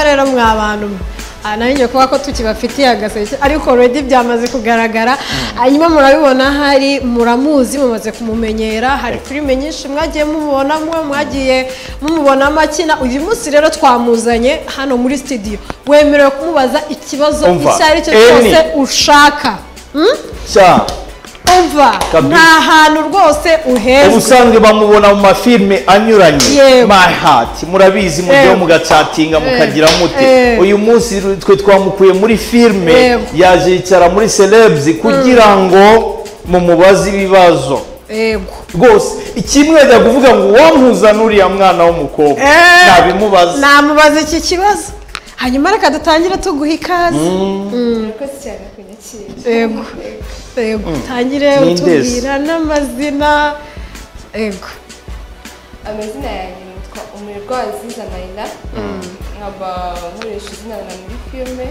rero mwa bantu mwe aha naho nyine kuba ko tukibafitiye agaseke ariko redi byamaze kugaragara hanyuma murabibona hari muramuzi mumaze kumumenyera hari filime nyinshi mwagiye mumubona mwe mwagiye mumubonamo akina uyu munsi rero twamuzanye hano muri studio wemerewe kumubaza ikibazo Umva, icyo ari cyo Eni. cyose ushaka Hmm? cya umva Kabisa. nta hantu rwose uhezwe ubusanzwe bamubona mu mafilime anyuranye Yewe. my heart murabizi mujyeho Yewe. mugacatinga mukagira mute Yewe. uyu munsi twe twamukuye muri filime Yewe. yaje yicara muri celebs kugira ngo mumubaze ibibazo yego rwose ikimwe yajya kuvuga ngo uwampuza n'uriya mwana w'umukobwa Eh. nabimubaza namubaza iki kibazo hanyuma reka dutangire tuguha ikaze Murakoze cyane kunyakira. yego yego tangire Ni indezi. utubwira n'amazina yego Amazina yanjye nitwa Umurwa Aziza Naila. Nkaba nkoresha izina na muri filime.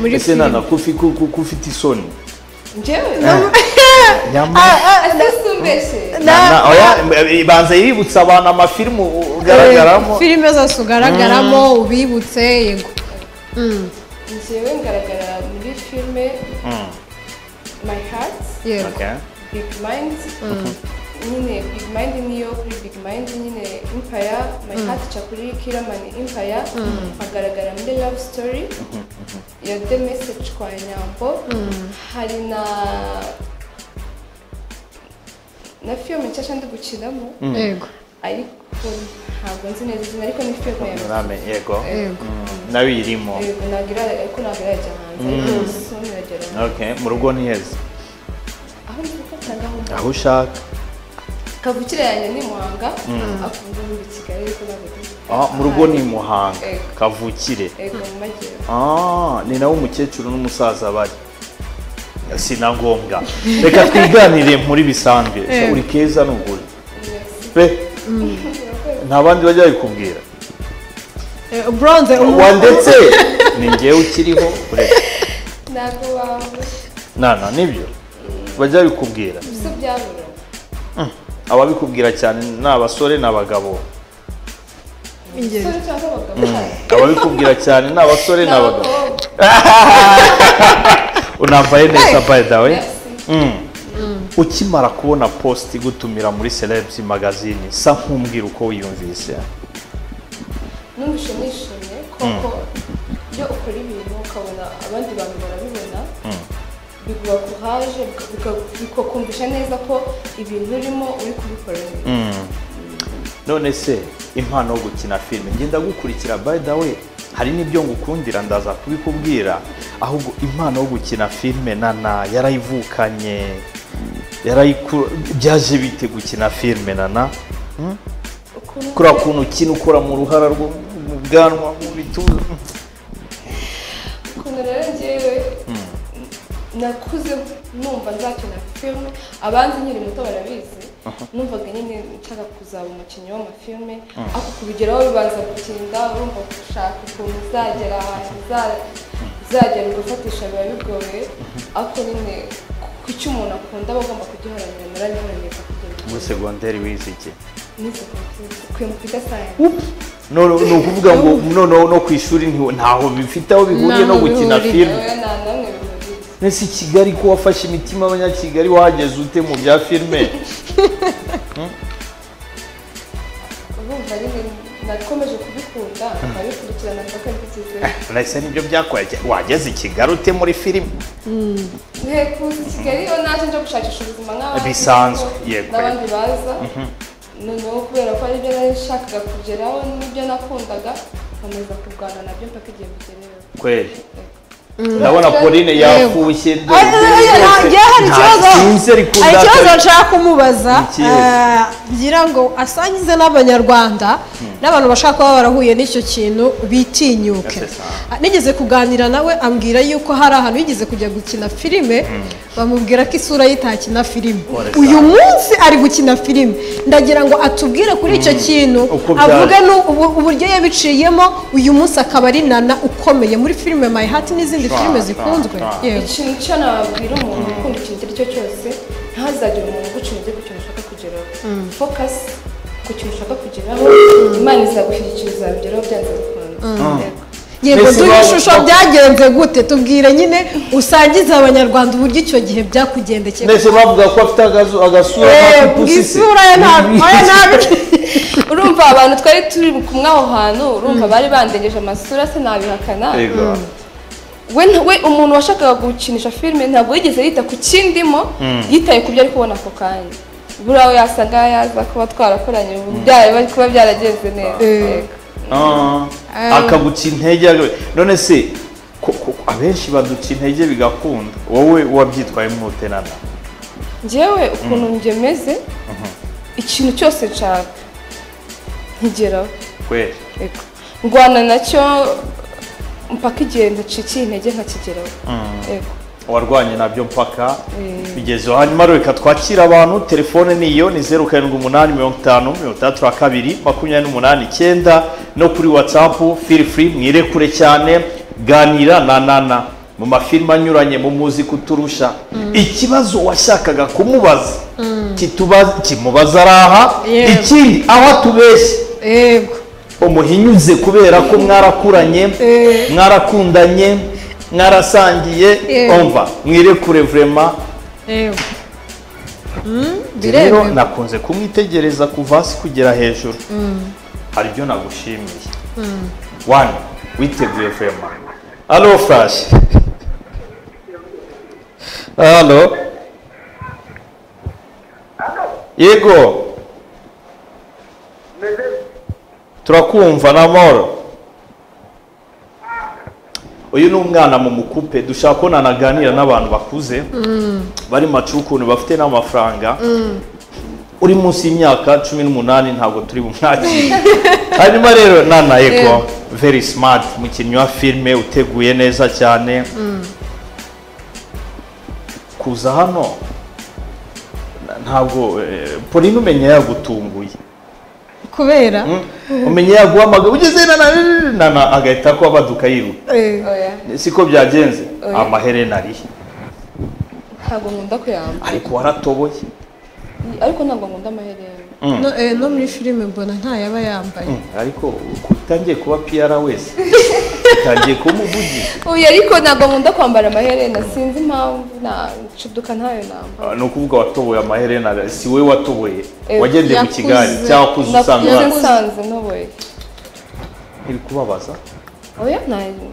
muri ese nana kufi ku- ku- ko ufite isoni Njyewe Nyamara- adasumbeshe. Nana, oya, banza yibutsa abantu amafilime ugaragaramo filime zose ugaragaramo ubibutse yego Mm, Njyewe ngaragara muri filime My Heart, yego Okay. Big Mind. Nyine Big Mind niyo kuri Big Mind nyine Empire, My Heart ca kuri Killer Man Empire. Agaragara muri Love Story. Ya The Message kwa Nyambo. Hari na na filime nshasha ndi gukinamo yego ariko ntabwo nzi neza izina ariko ni filime ya Name, yego yego nabirimo Yego, nagira ariko ntabwo irajya hanze ariko soon iragera hanze. okay mu rugo ntiheze aho ndibuka cyangwa aho mba aho ushaka kavukire yanjye ni muhanga afunze muri kigali ariko ntabwo ndi- ah, mu rugo ni muhanga Yego. kavukire yego mu majyepfo ah, ni nawe umukecuru n'umusaza bari si na ngombwa reka twiganire muri bisanzwe Yego. uri keza ni ukuri pe nta bandi bajya babikubwira Eh, bronze umu- wa ndetse ni ngewe ukiriho ureka ntabwo waba nana nibyo bajya babikubwira se byabura ababikubwira cyane ni abasore ni abagabo ingeri. sore cyangwa abagabo ababikubwira cyane ni abasore ni abagabo n'abakobwa unambaye neza by the way Merci. Mm. ukimara kubona post igutumira muri celebs magazine sa nkumbwira uko wiyumvise numva ishimishimye koko iyo ukora ibintu ukabona abandi bantu barabibona biguha kuraje bika- bikakumvisha neza ko ibintu urimo uri kubikora neza none se impano yo gukina filime ngenda gukurikira by the way hari n'ibyo ngukundira ndaza kubikubwira ahubwo impano yo gukina filime nana yarayivukanye yarayiku byaje bite gukina filime nana ukuntu kuriya kuntu ukina ukora mu ruhara rwo mu bwanwa mu bituza ukuntu rero njyewe nakuze numva nzakina filime abandi nkiri muto barabizi numvaga nyine nshaka kuzaba umukinnyi w'amafilme ariko kubigeraho bibanza gutinda urumva gushaka ukuntu uzagera ahantu uza- uzagera ugafatisha biba bigoye ariko nyine ku icyo umuntu akunda aba agomba kugiharanira naragiharanira kugira muri ngo segonderi wize iki nize kwimuka kwimuka sayanse none ni ukuvuga ngo noneho no ku ishuri ntiho- ntaho bifite aho bihuriye no Ntaho gukina bihuriye. filime yewe nta namwe bimubizi mbese kigali ko wafashe imitima y'abanyakigali wahageze ute mu bya filime urumva nyine nakomeje kubikunda nkabikurikirana mpaka mbigize uretse nibyo byakoye wageze i kigali ute muri filime ngiye kuza i kigali iyo naje nje gushakisha ubuzima nk'abandi Bisanzwe, kuko yego. n'abandi baza noneho kubera ko aribyo nari nshakaga kugeraho n'ibyo nakundaga nkomeza kurwana nabyo mpaka igihe bigereyeho kweri ndabona pauline yafushye Ah, ndende eh, rwose. ntagiye hari ikibazo ntasinze ariko hari ikibazo ndata- nshaka kumubaza Ikihe? eh, ngira ngo asangize n'abanyarwanda n'abantu bashaka kuba barahuye n'icyo kintu bitinyuke Yes, sir. Ah, nigeze kuganira nawe ambwira yuko hari ahantu yigeze kujya gukina filime bamubwira ko isura ye itakina filime Ore, uyu sir. munsi ari gukina filime ndagira ngo atubwire kuri icyo kintu Uko byaje. avuge nu- ubu- uburyo yabiciyemo uyu munsi akaba ari nana ukomeye muri filime My Heart n'izindi Sure, filime sure, zikunzwe sure. Yewe. ikintu cyo nababwira umuntu ukunda ikintu icyo ari cyo cyose ntazagire umuntu uguca intege ku kintu ushaka kugeraho focus ku ku kintu ushaka kugeraho imana izagushyigikira uzabigeraho byanze bikunze Yego. yego Mbese duhe waba- ishusho byagenze gute tubwire nyine usangiza abanyarwanda uburyo icyo gihe byakugendekeye mbese bavuga ko afite agazu- agasura Eh, k'ipusisi. isura ye ntabwo oya ntabwo urumva abantu twari turi kumwe aho hantu urumva bari bandengeje amasura se nabihakana Yego. we we umuntu washakaga gukinisha filime ntabwo yigeze yita ku kindimo yitaye ku byo ari kubona ako kanya buriya we yasa nk'aho yaza kuba twarakoranye ubu byari bari kuba byaragenze neza Eh. Yego. Ah, akaguca intege aga- none se ko- ko- ko abenshi baduca intege bigakunda wowe wabyitwayemo ute nana njyewe ukuntu ngemeze ikintu cyose nshaka nkigeraho kweli Yego. ndwana nacyo mpaka igihe ndacikiye intege nkakigeraho Yego. warwanye nabyo mpaka Mm. bigezeho hanyuma rero reka twakira abantu telefone ni iyo ni zeru karindwi umunani mirongo itanu mirongo itandatu na kabiri makumyabiri n'umunani icyenda no kuri watsapu feel free mwire kure cyane ganira na nana mu mafilime anyuranye mu muzi kuturusha ikibazo washakaga kumubaza kituba- kimubaza ari aha Yewe. ikindi aho atubeshye yego umuhinyuze kubera ko mwarakuranye Eh. mwarakundanye mwarasangiye Eh. umva mwirekure vrema yego Mm, rero biremewe nakunze kumwitegereza kuva hasi kugera hejuru hari ibyo nagushimiye wani witeguye vrema alo furashi alo yego turakumva na moro uyu ni umwana mu mukupe dushaka ko nanaganira n'abantu bakuze bari macu ukuntu bafite n'amafaranga uri munsi y'imyaka cumi n'umunani ntabwo turi bumwakire hanyuma rero nana yego very smart umukinnyi wa filime uteguye neza cyane kuza hano ntabwo eh, Pauline umenya yagutunguye kubera Mm. umenya yaguhamagara ugeze na na- na- na na agahita ko abaduka yiruka Eh, oya siko byagenze Oya. amaherena arihe ntabwo nkunda kuyamba ariko waratoboye ariko ntabwo nkunda amaherena Mm. no- eh, no muri filime mbona ntayaba yambaye Mm, ariko utangiye kuba piyara wese utangiye kumuvugisha uyu ariko ntabwo nkunda kwambara amaherena sinzi impamvu ncuduka ntayo namba Ah, ni ukuvuga watoboye amaherena si we watoboye Eh, wagendeye mu kigali yakuze. cyangwa kuza usanga nakuze uhari. nsanze ntoboye ntibikubabaza oya ntayo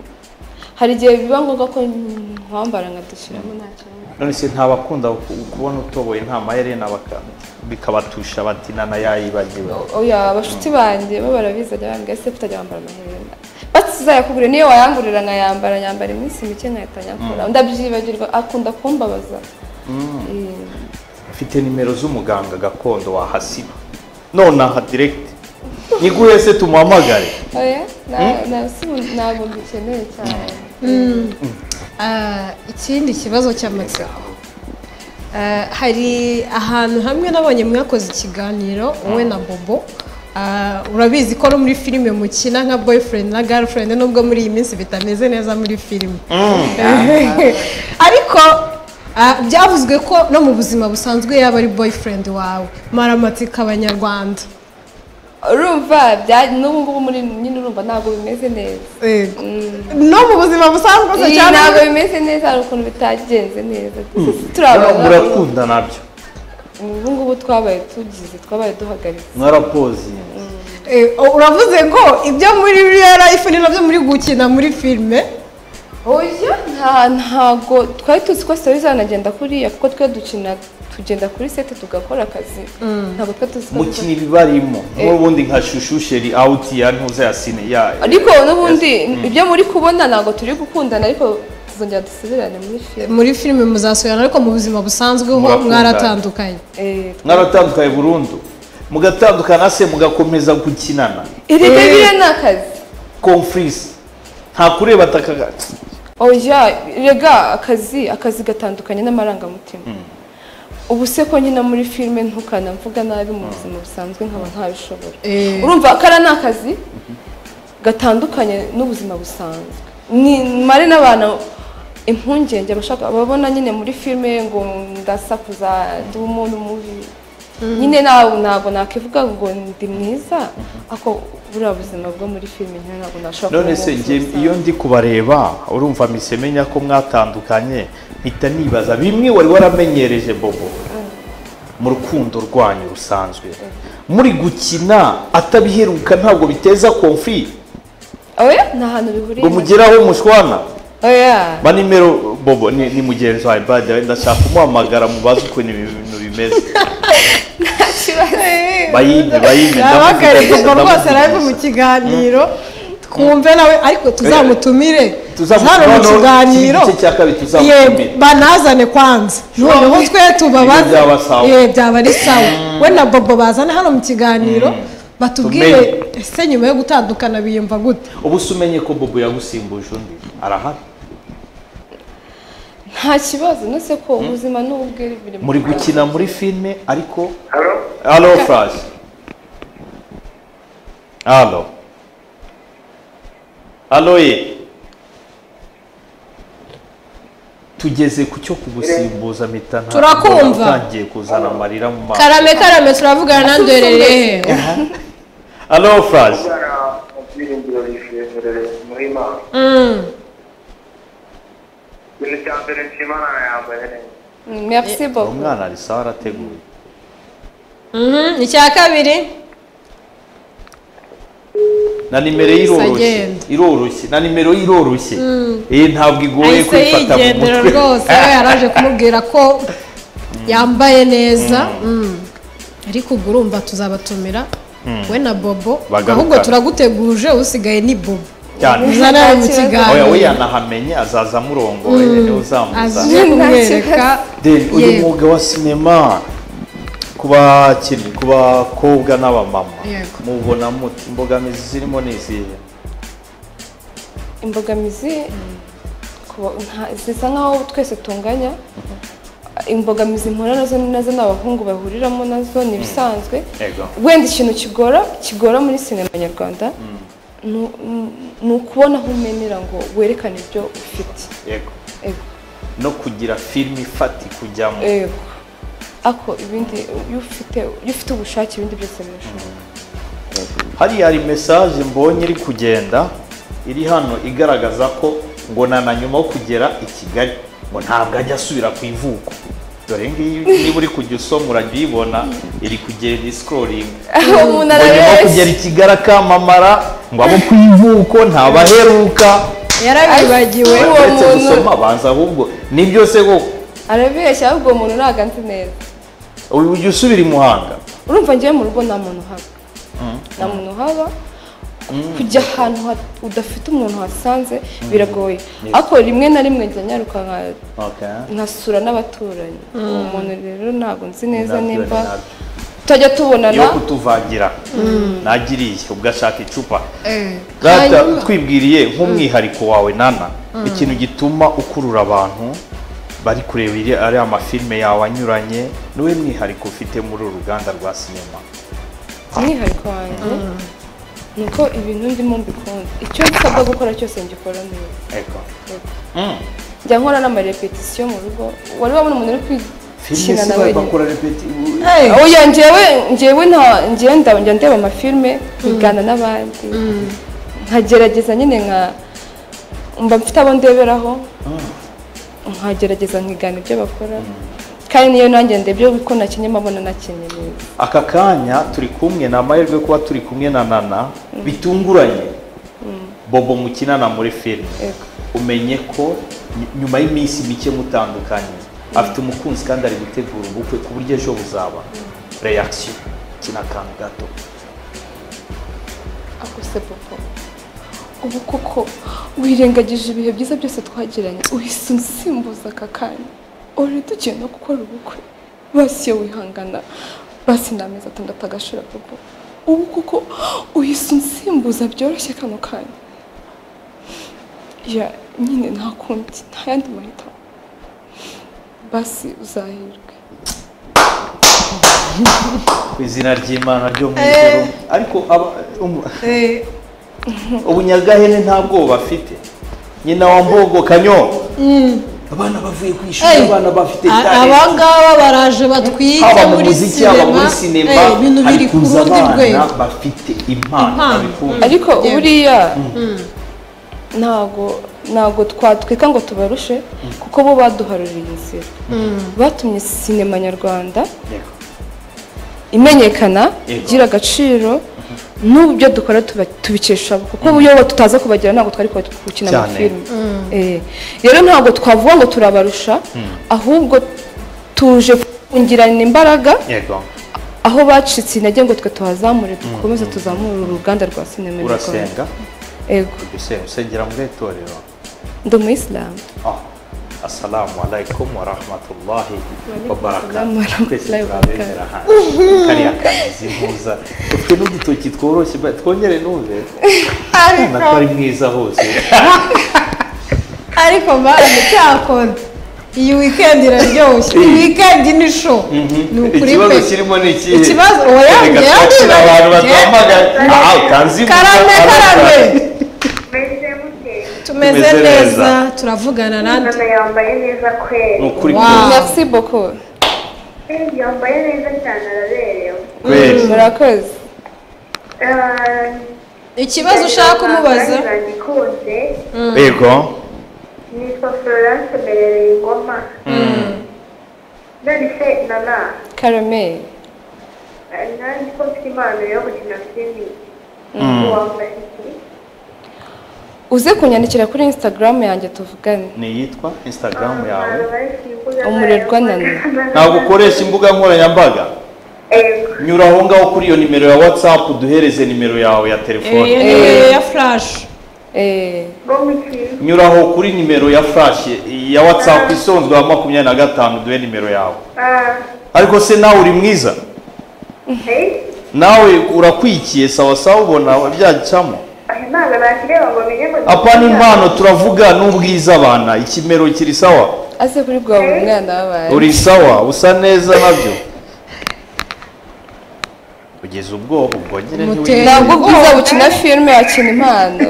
hari igihe biba ngombwa ko nkwambara nkadushyiramo nta kibazo none se ntabakunda ku- kubona utoboye nta maherena baka- bikabatusha bati nana yayibagiwe oya abashuti banjye bo barabizi ajya bambwira se kutajya wambara amaherena basi uzayakugurira niyo wayangurira nkayambara nyambara iminsi mike nkahita nyakura ndabyibagirwa akunda kumbabaza Eh, ufite nimero z'umuganga gakondo wahasiba nonaha direkiti niguhe se tumuhamagare oya nta- nta- si ubu- ntabwo dukeneye cyane Ah, ikindi kibazo cy'amatsiko Ah, hari ahantu hamwe nabonye mwakoze ikiganiro wowe na bobo Ah, urabizi ko no muri filime mukina nka boyfriend na girlfriend nubwo muri iyi minsi bitameze neza muri filime ariko ah, byavuzwe ko no mu buzima busanzwe yaba ari boyfriend wawe maramatsiko abanyarwanda urumva bya- n'ubu ngubu muri nyine urumva ntabwo bimeze neza Yego. Mm. no mu buzima busanzwe se Iyi cyangwa ntabwo bimeze neza hari ukuntu bitagenze neza Noneho turabona murakunda nabyo ubu ngubu twabaye tugize twabaye duhagaritse mwarapozi Eh, uravuze ngo ibyo muri real life ni nabyo muri gukina muri filime oya nta- ntabwo twari tuzi ko sitari zanagenda kuriya kuko twe dukina tugenda kuri sete tugakora akazi ntabwo twe tuzi ko mukina ibibarimo n'ubundi nka shushu sheri awuti ya ntuza ya sine ya ariko n'ubundi ibyo muri kubona ntabwo turi gukundana ariko tuzongera dusubirane muri filime muri filime muzasubirana ariko mu buzima busanzwe ho Murakundana. mwaratandukanye Eh, mwaratandukanye burundu mugatandukana se mugakomeza gukinana erega biriya ni akazi konfurisi nta kureba ataka oya rega akazi akazi gatandukanye n'amarangamutima ubu se ko nyine muri filime ntukanamvuga nabi mu buzima busanzwe nkaba ntabishobora Eh. urumva kariya ni akazi gatandukanye n'ubuzima busanzwe ni mare n'abantu impungenge abashaka babona nyine muri filime ngo ndasakuza ndi umuntu mubi nyine ntabwo ntabwo nakivuga ngo ndi mwiza ariko buriya buzima bwo muri filime nyine ntabwo nashobora none se njye iyo ndi kubareba urumva mise menya ko mwatandukanye mpita nibaza bimwe wari waramenyereje bobo mu rukundo rwanyu rusanzwe muri gukina atabiheruka ntabwo biteza konfuri oya ni ahantu bihuriye ngo mugeraho mushwana oya ba nimero bobo ni ni mugenzi wawe bade ndashaka kumuhamagara mubaze ukuntu ibi bintu bimeze bayimbe bayimbe yabagarije ubwo rwose live mu ndamuvugisha. kiganiro twumve nawe ariko tuzamutumire tuzamutumire, hano mu noneho kiganiro iki gice cya kabiri tuzamutumire. Ye, banazane kwanza noneho twe tubabaze Ibyo byaba sawa. Ye, byaba ari sawa we na bobo bazane hano mu kiganiro batubwire Tumenye. ese nyuma yo gutandukana biyumva gute ubu se umenye ko bobo yagusimbuje undi arahari nta kibazo nose ko ubuzima ni ubwere biri mu muri kanwa. gukina muri filime ariko Halo? alo furashi alo alo ye tugeze ku cyo kugusimbuza mpita nta- Turakumva. mbona utangiye kuzana amarira mu maso karame karame turavugana nandwerere hehe alo furashi Umwana mu byiringiro yishimire muri Imana. Mm. Ikintu cya mbere nshimana yambaye neza. Mm, merci beaucoup umwana ari sawa arateguye Mhm, icya kabiri na nimero ye iroroshye agenda. iroroshye na nimero ye iroroshye iyi ntabwo igoye ahise kuyifata mu yigendera mutwe rwose we yaraje kumubwira ko yambaye neza Mm. ariko ubwo urumva tuzabatumira we na bobo Bagarukana. ahubwo turaguteguje usigaye ni bobo cyane uzana we mu Nta kibazo. oya we kiganiro yanahamenya azaza amurongoye niwe uzamuza aje kumwereka Then uyu Yego. mwuga wa sinema ku bakinnyi ku bakobwa n'abamama Yego. mubona muti imbogamizi zirimo ni izihe imbogamizi kuba- nta- zisa nkaho twese tunganya imbogamizi mpura nazo ni nazo n'abahungu bahuriramo nazo ni ibisanzwe Yego. wenda ikintu kigora kigora muri sinema nyarwanda ni- ni- ni ukubona aho umenera ngo werekane ibyo ufite yego Ego. no kugira filime ifati kujyamo Ego. ako ibindi iyo ufite iyo ufite ubushake ibindi byose birashoboka hariya hari mesaje mbonye iri kugenda iri hano igaragaza ko ngo na na nyuma yo kugera i kigali ngo ntabwo ajya asubira ku ivuko dore ngiyi niba uri kujya usoma urajya uyibona iri kugera disikororingi aho umuntu ngo nyuma yo kugera i kigali akamamara ngo abo ku ivuko ntabaheruka yarabibagiwe Uwo uretse muntu- gusoma abanza ahubwo ni byose koko arabeshya ahubwo uwo muntu ntabwo anzi neza uyu ujya usubira i muhanga urumva ngewe mu rugo nta muntu uhaba nta muntu uhaba kujya ahantu ha- udafite umuntu wasanze biragoye ariko rimwe na rimwe njya nyaruka nka- nkasura n'abaturanyi uwo muntu rero ntabwo nzi neza Nabyo ni nimba nabyo. tutajya tubonana yo kutuvangira nagiriye ubwo ashaka icupa Eh. Rata Hanyuma- twibwiriye nk'umwihariko wawe nana ikintu gituma ukurura abantu bari kureba iri ari amafilime yawe anyuranye niwe mwihariko ufite muri uru ruganda rwa sinema umwihariko wanjye ni uko ibintu ndimo mbikunda icyo nsabwa gukora cyose ngikora neza Ego. Ego. Mm. njya nkora n'amarepetisiyo mu rugo wari wabona umuntu uri filime kwikina si na bari wenyine bakora repeti Hey. oya njyewe njyewe nta njyewe nda- njya ndeba amafilime nkigana n'abandi nkagerageza nyine nka mba mfite abo ndeberaho nkagerageza nkigana ibyo bakora kandi niyo nanjye ndebye ko nakinnye mbabona nakinnye neza aka kanya turi kumwe ni amahirwe kuba turi kumwe na nana bitunguranye bobo mukinana muri filime Ego. umenye ko ny- nyuma y'iminsi mike mutandukanye afite umukunzi kandi ari gutegura ubukwe ku buryo ejo buzaba reaction kina kantu gato ako se popo ubu koko wirengagije ibihe byiza byose twagiranye uhise unsimbuza aka kanya uri tugiye no gukora ubukwe basi iyo wihangana basi ni amezi atandatu agashira popo ubu koko uhise unsimbuza byoroshye kano kanya ya nyine nta kundi nta yandi mahitamo basi uzahirwe ku izina ry'imana ryo mu ijoro ariko aba- umu- Eh, ubunyagahene nta bwoba afite nyina wa mbogo kanyo abana bavuye ku ishuri abana bafite aba ngaba baraje batwite haba mu muri muziki haba muri sinema sinema eh, ibintu hari biri ku kuza rundi abana rwego bafite impano Impano. abikunda ariko Yewe. buriya ntago ntago twatwika ngo tubarushe kuko bo baduharuriye inzira batumye sinema nyarwanda Yego. imenyekana Yego. igira agaciro n'ubu byo dukora tuba- tubikesha abo, kuko iyo tutaza kubagira ntabwo twari kuba gukina Cyane. amafilime Eh, rero ntabwo twavuga ngo turabarusha ahubwo tuje kungirana imbaraga yego aho bacitse intege ngo twe tuhazamure dukomeze tuzamure uruganda rwa sinema nyarwanda urasenga yego ese usengera mu itorero ndi umuyisilamu Ah, assalamu alaikum wa rahmatullahi wa Walaikum assalam wa barakatuh rahmatullahi twese wa turabemera hanze kariya kagizi impuza ufite n'udutoki tworoshye ba- twongere numve ariko natwari mwiza hose ariko mbaye cyakora iyi weekend iraryoshye iyi weekend ni show ni ukuri ikibazo pe kirimo ni ikihe Ikibazo- oya, Reka njyewe twakire ndibaza- abantu batuhamagaye njyewe- aha ukanzibuza karame karame Meze mute? tumeze Tumeze neza neza. turavugana nandi Mama yambaye neza ni kweli. ukuri Wow. merci beaucoup Eh, Yambaye neza cyane araberewe. kweli murakoze Ah, ikibazo ushaka umubaza kandi nanikunze. yego Nitwa Florence mberereye ingoma. None se nana karameri eh, nanjye ko mfite impano yo gukina filimi wambaye iki? uze kunyandikira kuri instagram yanjye tuvugane ni iyitwa instagram yawe Abantu bari ku mbuga Umurerwa nkoranyambaga. ntabwo ukoresha imbuga nkoranyambaga Yego. nyura aho ngaho kuri iyo nimero ya whatsapp duhereze nimero yawe ya telefone Eh, niyo ya flash Eh, Ngo mukiri. nyuraho kuri nimero ya flash ya whatsapp isonzwe ya makumyabiri na gatanu duhe nimero yawe Ah, ariko se nawe uri mwiza hey. nawe urakwikiye sawa sawa ubona byacamo Aya ntabwo nakireba ngo menye ngo apana impano turavuga n'ubwiza abana ikimero kiri sawa aze kuri bwa buri mwana wabaye uri sawa usa neza nabyo kugeza ubwoba ubwogere Mutera. ntiwigeze ntabwo ubwiza bukina filime wakina impano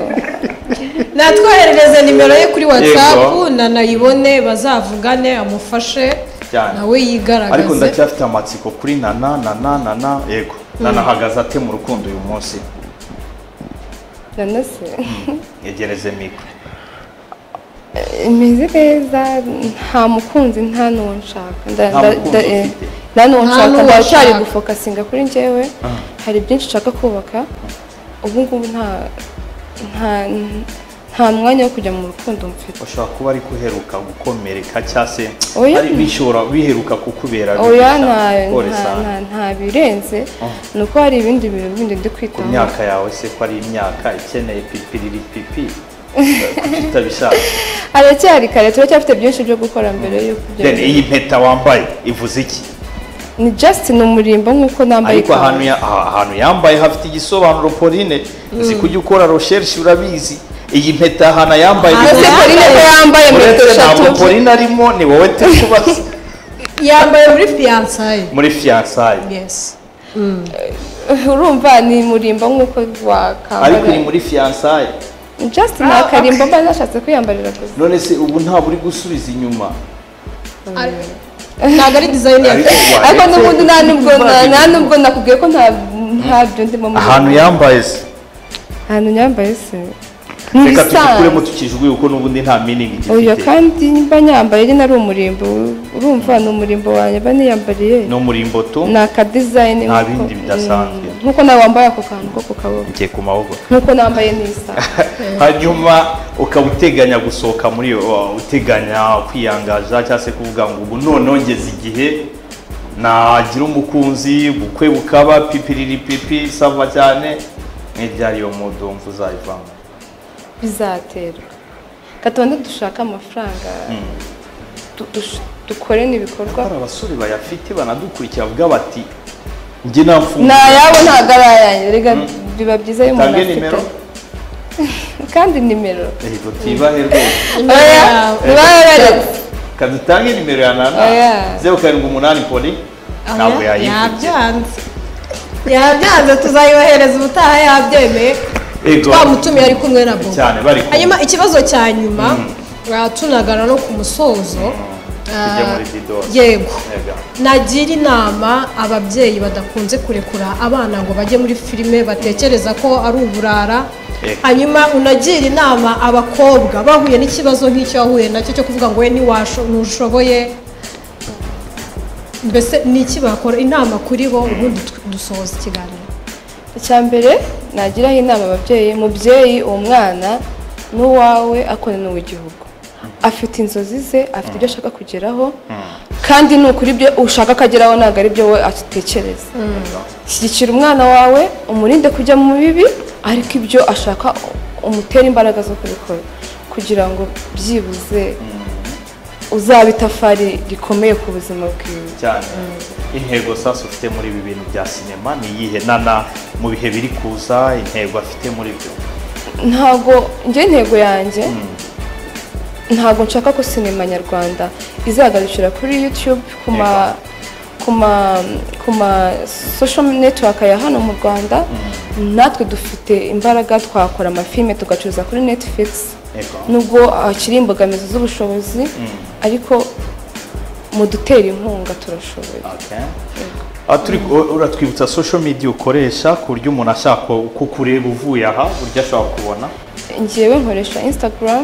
natwoherereze nimero ye kuri whatsapp Yego. nanayibone bazavugane amufashe Cyane. nawe yigaragaze ariko ndacyafite amatsiko kuri nana nana nana yego nana ahagaze ate mu rukundo uyu munsi nanose yegereze mikoro imeze neza nta mukunzi nta n'uwo nshaka Nda- Nta nda- mukunzi nda- eh, ufite. nta n'uwo Nta nshaka n'uwo ndacyari nshaka. gufokasinga kuri njyewe hari byinshi nshaka kubaka ubu ngubu nta nta nta mwanya wo kujya mu rukundo mfite ushobora kuba ari kuheruka gukomereka cyangwa se Oya. ari bishobora biheruka kukubera bibi oya cyane, nta nta- ukoresana. nta- nta birenze ni uko hari ibindi bintu bindi ndi ku kwitaho myaka yawe se ko ari imyaka ikeneye pipiriri pipi kuki utabishaka haracyari kare turacyafite byinshi byo gukora mbere yuko ibyo Then iyi mpeta wambaye ivuze iki ni just ni umurimbo nk'uko nambaye ariko ahantu ya- aha- ahantu yambaye hafite igisobanuro Pauline uzi kujya ukora recherche urabizi iyi mpeta ahantu yambaye Ah, ese yambaye- Pauline ko yambaye metero uretse eshatu ntabwo Pauline arimo ni wowe turi kubaza yambaye muri fiyansaye muri fiyansaye yes urumva ni murimbo nk'uko ariko wakambara iri muri fiyansaye just ni akarimbo mba nashatse kwiyambarira gusa none se ubu ntabwo uri gusubiza inyuma ntabwo ari dizayini ya ariko waretse n'ubundi nta n'ubwo kuvuga nta inyuma. n'ubwo nakubwiye ko nta ntabyo ndimo muri ahantu yambaye se ahantu nyambaye se reka tugikuremo n'ibisanzwe tukijuguye kuko n'ubundi nta miningi oya gifite kandi mba nyambaye nyine ari umurimbo urumva ni umurimbo wanjye mba niyambariye no muri mbuto ni akadizayini Nta nk'uko- bindi bidasanzwe. Mm, nk'uko nawe wambaye ako kantu ko ku kaboko ngiye ku maboko nk'uko nambaye n'isaha hanyuma ukaba uteganya gusohoka muri iyo uh, uteganya kwiyangaza cyangwa se kuvuga ngo ubu noneho ngeze igihe nagira umukunzi bukwe bukaba pipiriri pipi sava cyane n'ibyari iyo mudumva uzayivamo bizaterwa gatonde dushake amafaranga du- dush- dukore n'ibikorwa hari abasore bayafite banadukurikira bavuga bati njye namfunguye ni ayabo ntabwo ari ayanjye reka biba byiza iyo umuntu Tange afite nimero. kandi nimero yego tibahe rwose oya yawe. ntibaberetse kadutange nimero ya nana Oya. zeru karindwi umunani poli ntabwo yayivugira yabyanze yabyanze tuzayohereza ubutaha yabyemeye Ego. twamutumiye ari kumwe na bobo cyane bari kumwe. hanyuma ikibazo cya nyuma tunagana no ku musozo Tujya muri Dido. yego Yego. nagira inama ababyeyi badakunze kurekura abana ngo bajye muri filime batekereza ko ari uburara Yego. hanyuma unagira inama abakobwa bahuye n'ikibazo nk'icyo wahuye nacyo cyo kuvuga ngo we ntiwasho- ntushoboye mbese ni iki bakora inama kuri bo ubundi tw- dusohoza ikiganiro icya mbere nagiraho inama ababyeyi mubyeyi uwo mwana n'uwawe akorana igihugu afite inzozi ze afite ibyo ashaka kugeraho kandi ni ukuri ibyo ushaka ko ageraho ntabwo ari byo we atekereza shyigikira umwana wawe umurinde kujya mu bibi ariko ibyo ashaka umutere imbaraga zo kubikora kugira ngo byibuze uzabe itafari rikomeye ku buzima bwiwe cyane intego sasa ufite muri ibi bintu bya sinema ni iyihe nana mu bihe biri kuza intego afite muri byo ntabwo njye intego yanjye ntabwo nshaka ko sinema nyarwanda izagarukira kuri yutube ku ma ku ma ku ma social network ya hano mu rwanda natwe dufite imbaraga twakora amafilime tugacuruza kuri netflix Yego. nubwo hakiri imbogamizi z'ubushobozi ariko mu dutera inkunga turashoboye Okay. Aha turi- u- uratwibutsa social media ukoresha ku buryo umuntu ashaka ku- kukureba uvuye aha buryo ashobora kubona njyewe nkoresha instagram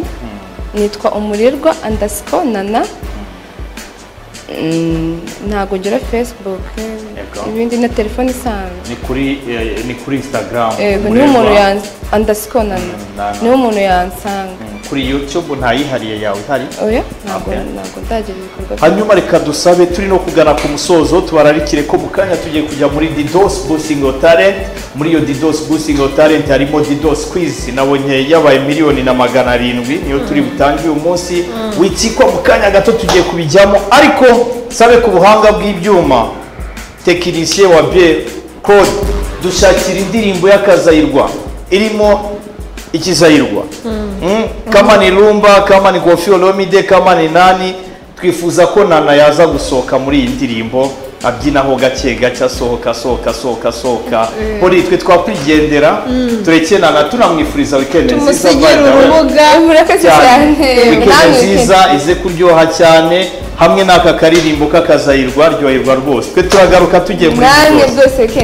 nitwa umurerwa andasiko nana Mm, ntabwo ngira facebook Yego. ibindi na telefone isanzwe ni kuri eh, ni kuri instagram yego niba umurerwa. umuntu andasiko nana Mm, nana. niba umuntu yansanga Mm, kuri youtube ntayihariye yawe ihari oya ntabwo Okay. ntabwo ndagira ibikorwa bya- hanyuma reka dusabe turi no kugana ku musozo tubararikire ko mu kanya tugiye kujya muri didos boosting of talent muri iyo didos boosting of talent harimo didos quiz nabonye yabaye miliyoni na magana arindwi niyo turi butange uyu munsi witsikwa mu kanya gato tugiye kubijyamo ariko sabe ku buhanga bw'ibyuma tekinisiye wa bie claude dushakira indirimbo y'akazayirwa irimo ikizayirwa Mm, kama ni rumba kama ni kofi olomide kama ni nani twifuza ko nana yaza gusohoka muri iyi ndirimbo abyinaho gake gake asohoka asohoka asohoka asohoka muri twe twakwigendera tureke nana tunamwifuriza wikendi nziza tumusigire by the way. urubuga murakoze cyane cyane wikendi namwe nziza ize kuryoha cyane hamwe n'aka karirimbo k'akazayirwa aryoherwa rwose twe turagaruka tugiye muri namwe rwose rwose